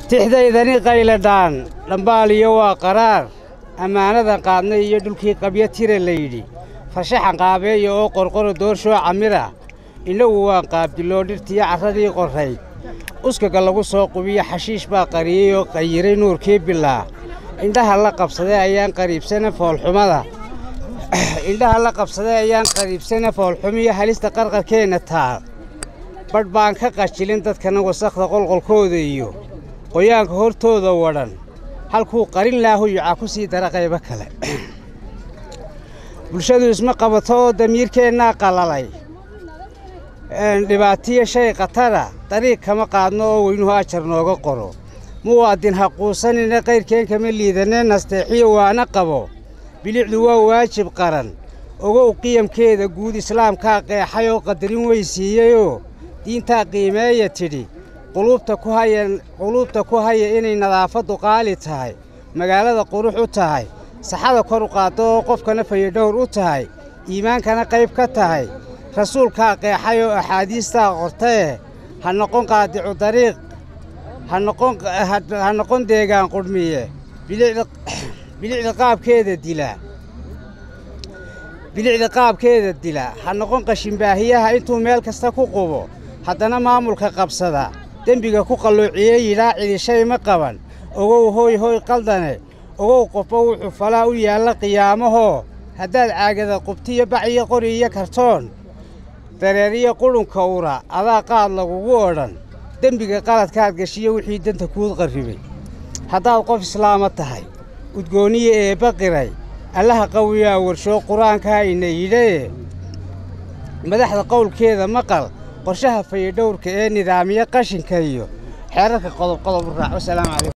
tixdaydani qayladhaan dhambaaliyo waa qaraar ammaanadan qaadnay iyo dhulkii qabyo tira layidhi farshaxan qaabeeya oo qorqoro doorshoo camira innagu waan qaabdiloo dhirtiyo carradii qorrayd uskaga lagu soo qubiyo xashiish baa qariyey oo qayiray nuurkii bilaa indhaha la qabsaday ayaan qariibsana foolxumada indhaha la qabsaday ayaan qariibsana foolxumiyo halista qarqarkeenna taal badh baan ka qajilin dadkana wasakhda qolqolkooda iyo qoyaanka hortooda wadhan halkuu qarin laahu yuca ku sii dara qaybo kale bulshadu isma qabato oo damiirkeennaa qalalay dhibaatiyo shay khatara dariiq kama qaadno oo weynuhu ajar nooga qoro muwaadin ha quusanina qayrkeen kama liidanee nasteexiyo waana qabo bilicdu waa waajib qaran ogow qiyamkeeda guud islaamkaa qeexay oo qadarin weysiiyeyoo diintaa qiimeeya tidhi quluubta ku haya quluubta ku haya inay nadaafaddu qaali tahay magaalada qurux u tahay saxada kor u qaaddo oo qofkana fayadhowr u tahay iimaankana qayb ka tahay rasuulkaa qeexay oo axaadiistaa qortae ha noqon qaadicu dariiq ha noqon ha noqon deegaan qudhmiye bilicda bilicda qaabkeeda dila bilicda qaabkeeda dila ha noqon qashinbaahiyaha intuu meel kasta ku qubo haddana maamulka qabsada dembiga ku qalloociye yidhaa cidishay ma qaban ogow hooy hooy qaldane ogow qofba wuxuu falaa u yaalla qiyaamahoo haddaad caagada qubtiyo baciyo qori iyo kartoon dareeriyo qudhunka ura adaa qaad lagugu odhan dembiga qaladkaad gashiyo wixii danta kuud qarribay haddaad qof islaama tahay udgoonniya eebba qiray allaha qawiyaa warshoo qur-aankaa ina yidhae madaxda qowlkeeda maqal qorshaha fayadhowrka ee nidaamiya qashinka iyo xeerarka qodob qodob u raac wasalaamu calaykum